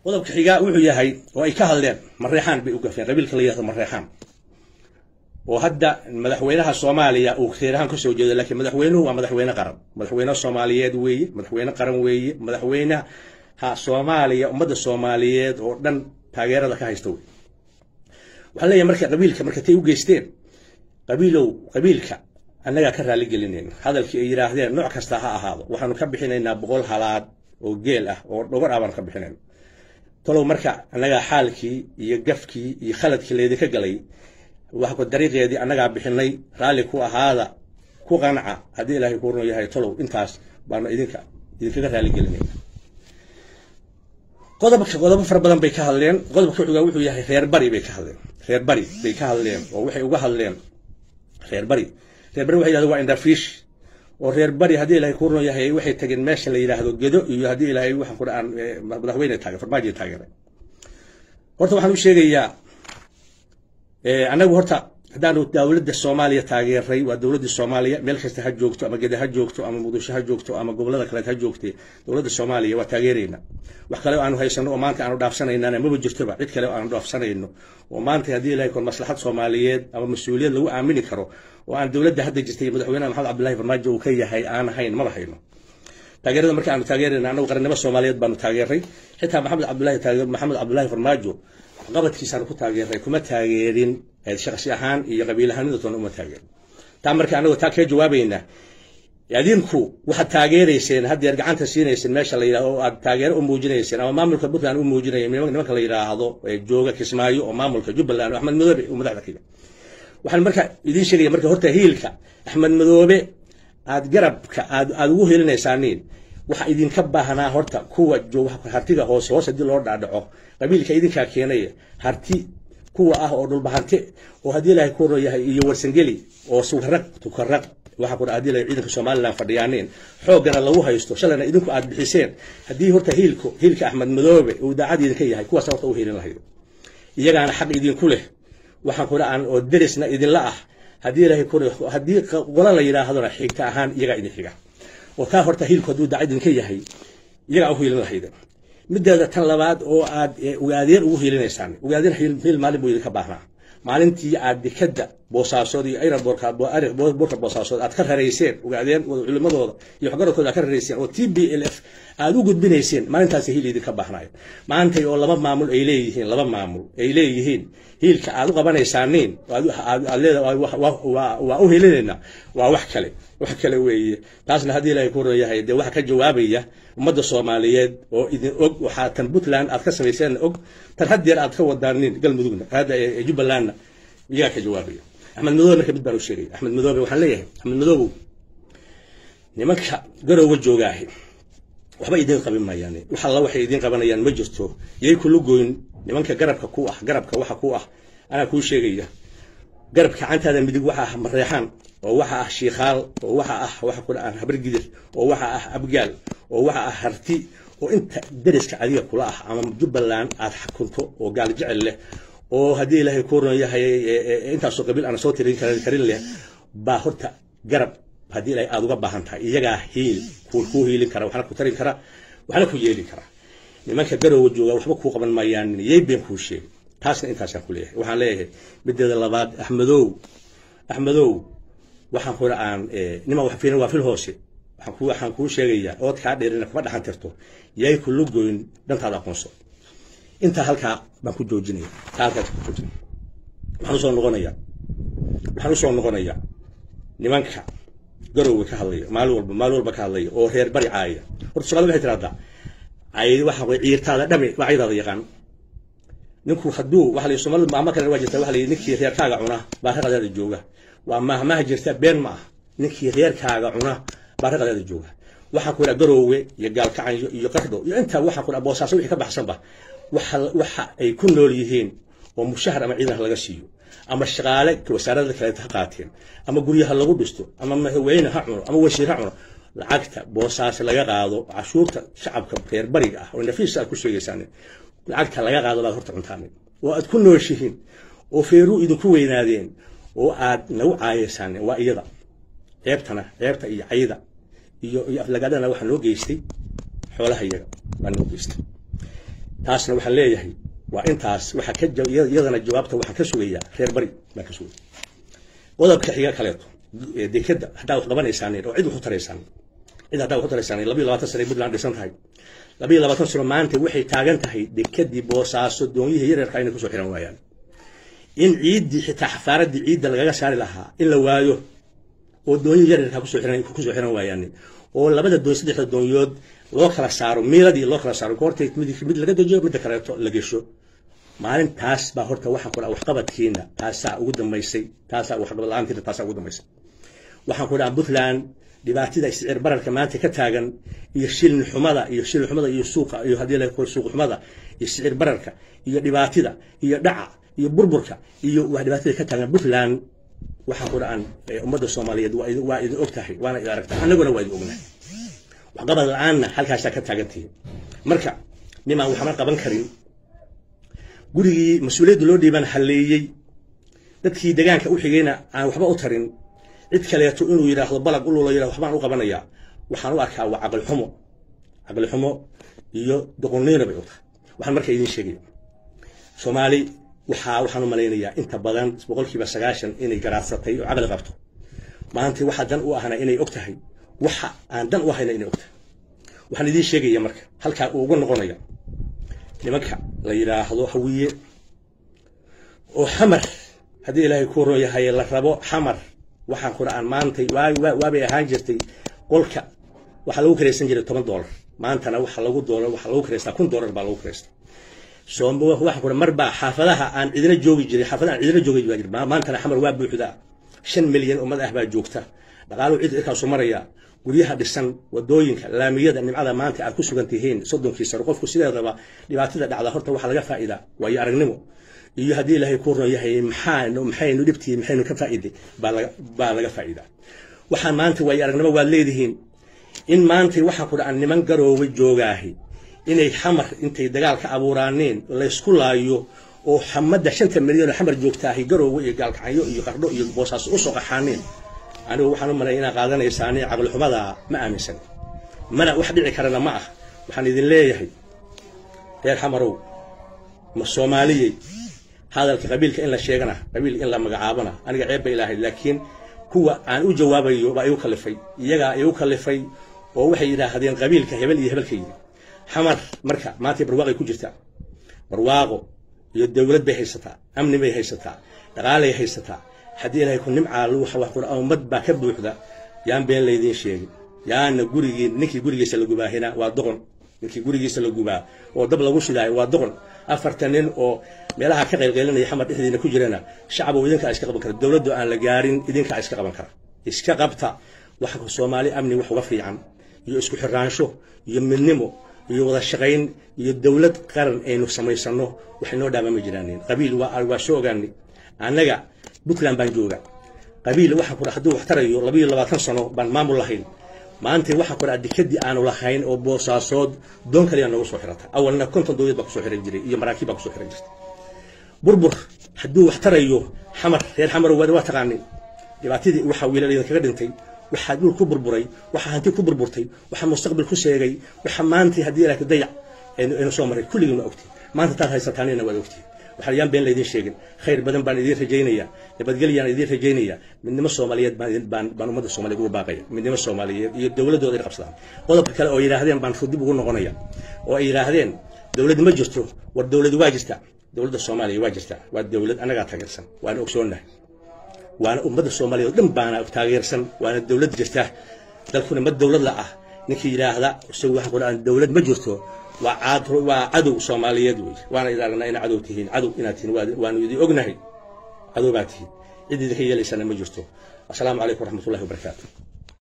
qodobka xigaa wuxuu yahay oo ay ka hadleen mareexaan bay u gafeen qabiilka la yihahdo mareexaan oo hadda madaxweynaha soomaaliya uu reer ahaan kasoo jeedo laakiin madaxweynuhu waa madaxweyne qaran madaxweyne soomaaliyeed weeye madaxweyne qaran weeye madaxweynaha soomaaliya ummadda soomaaliyeed oo dhan taageerada ka haysta wey waxaan leeyahay marka qabiilka marka tay u geysteen qabiilow qabiilka annagaa ka raali gelinayna hadalkii ay yidhaahdeen nooc kasta ha ahaado waxaanu ka bixinaynaa boqol halaad oo geel ah oo dhogor ah baanu ka bixinayna talow marka annagaa xaalkii iyo gafkii iyo khaladkii laydinka galay wax ku dariiqeedii annagaa bixinay raalli ku ahaada ku qanca haddii ilaahay kuu run yahay talow intaas baanu idinka idinkaga raali gelinayna qodobka qodobo fara badan bay ka hadleen qodobka xugaa wuxuu yahay reer bari bay ka hadleen reer bari bay ka hadleen oo waxay uga hadleen reer bari reer bari waxay yidhahdeen waa indhafiish oo reer bari haddii ilaahay kuu run yahay waxay tageen meesha la yidhaahdo gedo iyo haddii ilaahay waxaan ku dhaaan madaxweyne taagay farmaajo taageeray horta waxaan u sheegayaa annagu horta haddaanu dowladda soomaaliya taageeray waa dowladda soomaaliya meel kasta ha joogto ama geda ha joogto ama muqdisho ha joogto ama gobolada kaleed ha joogtee dowladda soomaaliya waa taageerayna wax kale oo aanu haysano oo maanta aanu dhaafsanaynana maba jirtoba cid kale oo aanu dhaafsanayno oo maanta haddii ilahay kon maslaxad soomaaliyeed ama mas-uuliyad lagu aamini karo oo aan dowladda hadda jirtay madaxweynaha maxamed cabdullahi farmaajo uu ka yahay aan ahayn maba hayno taageerada marka aanu taageerayna annagu qarannimo soomaaliyeed baanu taageeray xitaa maxamed cabdullahi maxamed cabdullahi farmaajo qabadkiisaanu ku taageeray kuma taageerin shaksi ahaan iyo qabiil ahaanidatoona uma taageerin taa marka anagoo taa kaga jawaabaynaa adinku waxaad taageerayseen haddeer gacanta siinayseen meesha la yidhahdo oo aad taageero u muujinayseen ama maamulka puntland u muujinaya nimanka la yidhaahdo jooga kismaayo oo maamulka jubbaland oo axmed madoobe uu madaxda ka yahay waxaan marka idiin sheegaya marka horta hiilka axmed madoobe aad garabka aad aad ugu helinaysaaniin waxa idinka baahnaa horta kuwa hartiga hoose hoos haddii loo dhaadhaco qabiilka idinkaa keenaya harti kuwa ah oo dhulbahante oo haddii ilaahay ku yahay iyo warsangeli oo sukaraq tukaraq waxa ku haddii ilaahay ciidanka somaliland fadhiyaaneen xooggana lagu haysto shalayna idinku aad bixiseen haddii horta hiilku hiilka axmed madoobe uu daacad idinka yahay kuwaas horta u helin lahayd iyagaana xaq idinku leh waxaan ku aan oo derisna idinla ah haddii ilaahay ku haddii qola la yidhaahdona xigta ahaan iyagaa idin xiga oo taa horta hiilku hadduu daacad idinka yahay iyagaa u hiilin lahayd mideeda tan labaad oo aad ugaadeen ugu hiilinaysaan ugaadeen hiil maalin buu idinka baahnaa maalintii aad dekada boosaasood iyo ayraboorka boosaasood aad ka rarayseen ugaadeen culimadooda iyo waxgaradkooda aad ka rarayseen oo t b l f aad u gudbinayseen maalintaasi hiil idinka baahnaayo maantay oo laba maamul ay leeyihiin laba maamul ay leeyihiin hiilka aad u qabanaysaaniin aad leedahay waa u hilinayna waa wax kale wax kale weeye taasna haddii ilaahay ku royahay dee waxa ka jawaabaya ummadda soomaaliyeed oo idin og waxaa tan puntland aad ka samayseen og tan haddeer aad ka wadaanin galmudugna hadda jubbalandna iyagaa ka jawaabaya axmed madoobe marka mid baan u sheegaya axmed madoobe waxaan leeyahay axmed madoobow nimanka garowga joogaahi waxba idin qabin maayaan wax alla waxay idin qabanayaan ma jirto yay kula goyn nimanka garabka ku ah garabka waxa ku ah anaa kuu sheegaya garabka gacantaada midig waxa ah mareexaan oo waxa ah shiikhaal oo waxa ah waxa ku dhacaan habargidir oo waxa ah abgaal oo waxa ah harti oo inta deriska adiga kula ah ama jubbaland aad xakunto oo gaal jecel leh oo haddii ilaahay ku ron yahay intaasoo qabiil aan soo tirin karin leh baa horta garab haddii ilaahay aad uga baahan tahay iyagaa hiil kuu hiilin kara waxna ku tarin kara waxna ku yeelin kara nimanka garowga jooga waxba kuu qaban maayaan yay been kuu sheegay taasna intaasaan ku leeyahay waxaan leeyahay mideeda labaad axmedow axmedow waxaan kula aan niman wax fiirin waa fil hoose waxaan ku waxaan kuu sheegayaa ood kaa dheerina kuma dhaxan tirto yay kula goyn dhantaada aqoonso intaa halkaa baan ku joojinaya taa halkaas ku joojinaya waxaan usoo noqonayaa waxaan usoo noqonayaa nimanka garowga ka hadlaya maalin walba maalin walba ka hadlaya oo reer bari caaya horta soomaalida waxay tiraahdaa ay waxa way ciirtaada dhami waa ciidaada yaqaan ninku hadduu waxa la soomaalida maama kale waa jirta waxa la ninkii reerkaaga cuna baa raqadaada jooga waa maahmaha jirta been ma ah ninkii reerkaaga cuna baa raqadaada jooga waxaan ku idhaa garoowe iyo gaalkacanyo iyo qardho iyo intaa waxaan ku idhaa boosaaso wixii ka baxsanba waxa waxa ay ku nool yihiin oo mushahar ama ciidan laga siiyo ama shaqaale wasaarada kaleeta ha qaateen ama guryaha lagu dhisto ama madaxweyne ha cuno ama wasiir ha cuno lacagta boosaas laga qaado cashuurta shacabka reer bariga ah oo nafiis aad ku sheegaysaan lacagta laga qaado baad horta cuntaan oo aad ku nooshihiin oo feeruu idinku weynaadeen oo aad nagu caayaysaan waa iyada ceebtana ceebta iyo cayda iyo iyo aflagaadana waxaa noo geystay xoolaha iyaga baa noo geystay taasna waxaan leeyahay waa intaas waxaa ka iyadana jawaabta waxaan ka sugayaa reer bari baan ka sugaya qodobka xiga kaleeto dekeda haddaa wax qabanaysaaneen oo cid wax u taraysaan cid haddaa wax u taraysaan labiyo labaatan sano puntland dhisan tahay labiyo labaatan sano maanta waxay taagan tahay dekadii boosaaso doonyihii yareerka inay kusoo xiran waayaan in ciiddii xitaa xafaaradii ciidda lagaga saari lahaa in la waayo oo doonyihii yareerka kusoo xiran kusoo xiran waayaan oo labada doon saddexda doonyood loo kala saaro miiladii loo kala saaro goortay mid mid laga dejiyo midda kaleeto la gesho maalintaas baa horta waxaan ku dhaha waxqabadkiina taasaa ugu dambaysay taasaa waxqabad la-aantiina taasaa ugu dambaysay waxaan ku dhaha puntland dhibaatada iscir bararka maanta ka taagan iyo shilin xumada iyo shilin xumada iyo suuqa iyo haddii la suuq xumada iyo sicir bararka iyo dhibaatida iyo dhaca iyo burburka iyo wax dhibaatada ka taagan puntland waxaan ku dhahan ummadda soomaaliyeed waa idin og tahay waana idin aragtaa annaguna waa idin ognahay waxqabad la-aanna halkaasaa ka taagantihin marka nimaan waxma qaban karin gurigii mas-uuliyadda loo dhiiban halleeyey dadkii degaanka u xigayna aan waxba u tarin cid kaleeto inuu yidhaahdo balag ulula yidhahdo waxbaan u qabanayaa waxaan u arkaa waa caqli xumo caqli xumo iyo doqonniyona bay u tahay waxaan marka idiin sheegaya soomaali waxaa waxaan u malaynayaa inta badan boqolkiiba sagaashan inay garaadsatay oo caqli qabto maanta waxa dan u ahna inay og tahay waxa aan dan u ahayna inay og tahay waxaan idiin sheegaya marka halkaa uu uga noqonaya nimanka la yidhaahdo hawiye oo xamar haddii ilaahay ku ron yahay la rabo xamar waxaan ku dhaaan maantay waabay ahaan jirtay qolka waxaa lagu karaysan jiray toban doolar maantana waxa lagu doolar waxaa lagu karaystaa kun doolar baa lagu karaystaa waxaan ku mar baa xaafadaha aan cidina joogi jiray xaafadaha aan cidina joogi jir maantana xamar waa buuxdaa shan milyan ummad ah baa joogta dhaqaaluhu cid irkaasu maraya guryaha dhisan wadooyinka laamiyada nimcada maanta aad ku sugan tihiin soddonkii sano qofku sideedaba dhibaatada dhacda horta waxaa laga faa'iidaa waayo aragnimo iyo haddii ilaahay ku ron yahay maxaanu maxaynu dhibtii maxaynu ka faa'iiday baa laga faa'iidaa waxaan maanta waayo aragnimo waad leedihiin in maanta waxaan ku dhacan niman garoowe joogaahi inay xamar intay dagaal ka abuuraaneen laysku laayo oo xamadda shanta milyan oo xamar joogtaahi garoowe iyo gaalkacyo iyo qardho iyo boosaaso usoo qaxaaneen anigu waxaan u malay inaa qaadanaysaani caqli xumada ma aaminsan mana wax dhici karana ma ah waxaan idin leeyahay reer xamarow ma soomaaliyey hadalka qabiilka in la sheegana qabiil in la magacaabana aniga ceeb bay ilaahay laakiin kuwa aan u jawaabayo baa igu kalifay iyagaa igu kalifay oo waxay yidhaahdeen qabiilka hebel iyo hebelka yidhi xamar marka maanta barwaaqay ku jirtaa barwaaqo iyo dowlad bay haysataa amni bay haysataa dhaqaalay haysataa haddii ilaahay ku nimcaa ummad baa ka buuxda yaan been laydiin sheegin yaana gurigii ninkii gurigiisa la gubaahina waa doqon ninkii gurigiisa la gubaa oo dab lagu shidaayo waa doqon afartan nin oo meelaha ka qaylqaylinaya xamar dhexdiina ku jirana shacabo idinkaa iska qaban kara dowladdu aan la gaarin idinkaa iska qaban kara iska qabta waxa soomaali amni wax uga fiican iyo isku xiraansho iyo midnimo iyo wada shaqayn iyo dowlad qaran aynu samaysano waxay noo dhaamama jiraanin qabiil waa soo ogaanay annaga puntland baan jooga qabiil waxaan ku hadduu wax tarayo labayo labaatan sano baan maamul lahayn maanta waxaan ku dhaha dekadii aanu lahayn oo boosaasood doon kaliya noogu soo xirata awalna konton dowlad baa kusoo xiran jiray iyo maraakiib baa kusoo xiran jirtay burbur hadduu wax tarayo xamar reer xamar waa taqaanay dhibaatadii waxaa wiilal idinkaga dhintay waxaa dhul ku burburay waxaa hanti ku burburtay waxaa mustaqbal ku sheegay waxaa maanta haddii ilaahay dayac aynu soo maray kulligiin waa ogtihin maanta taad haysataanina waad ogtihin waxaan yaan been laydin sheegin khayr badan baan idiin rajaynayaa nabadgelyaan idiin rajaynayaa midnimo soomaaliyeed baan baan ummadda soomaaliyeed ugu baaqaya midnimo soomaaliyeed iyo dowladdooda ay qabsadaan qodobka kale oo yidhaahdeen baan dib ugu noqonaya oo ay yidhaahdeen dowlad ma jirto war dowlad waa jirtaa dowladda soomaaliya waa jirtaa waa dowlad annagaa taageersan waana ogsoonnahay waana ummadda soomaaliya oo dhan baana taageersan waana dowlad jirta dalkuna ma dowlad la ah ninkii yidhaahda isagu waxaan ku dhahan dowlad ma jirto waa waa cadow soomaaliyeed wey waana idin aragnaa ina cadow tihiin cadow inaad tihiin waanu idin ognahay cadow baa tihiin cid idinka yeelaysana ma jirto asalaamu calaykum waraxmatullahi wabarakaatu